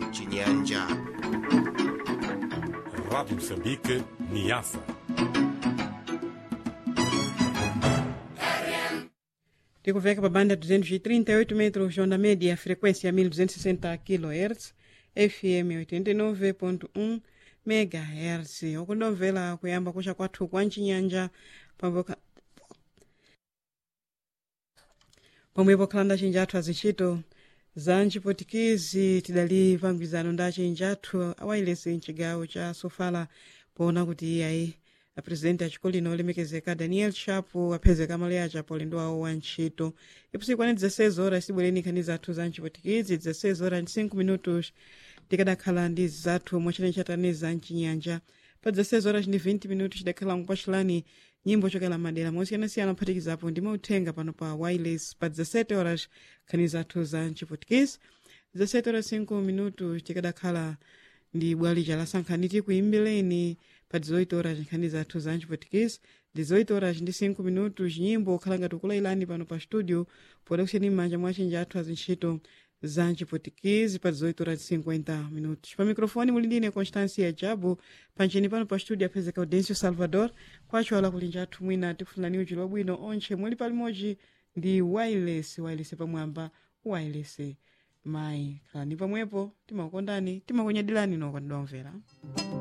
chinyanja Rádio Moçambique, Niassa. tikuveka pa banda 238 metros onda média frequência 1260 kHz fm 89.1 megahertz okundomvera kuyamba kucha kwathu kwa mchinyanja pamwe pomwepo khalanda chinjathu azintchito za mchipotikizi tidali pangwizano ndi achinjathu awayilesi mchigawo cha sofala poona kuti iyayi apresidenti achikolino olemekezeka daniel chapo aphezeka amale acha polendo wawo wa ntchito ipusiku ane 16 horas tibwereni nkhani zathu za mchipotikizi 16 horas ndi 5 minutos tikadakhala ndi zathu mwachinene chatani za mchinyanja pa 16 horas ndi 20 minutos tidakhala mupachilani nyimbo chokela madera mosiyanasiyana ophatikizapo ndi mauthenga pano pa wireless pa 17 horas nkhani zathu za mchipotikizi 17 horas 5 minutos tikadakhala ndi bwali chalasankhani tikuimbireni pa 18 horas nkhani zathu za mchipotikizi 18 horas ndi 5 minutos nyimbo okhala ngati ukulailani pano pa studio poda kusiyani m'manja mwa achinja athu azintchito za mchipotikizi pa 18 horas 50 minutos pa mikrofoni muli ndine constancia jabu pancheni pano pa studio aphezeka audencio salvador kwacho ala kulinja athu mwina tikufunani uchilo wabwino onche muli palimodzi ndi wireless wireless pamwamba wireless mayi khalani pamwepo timakukondani timakunyadilani nokondedwa omvera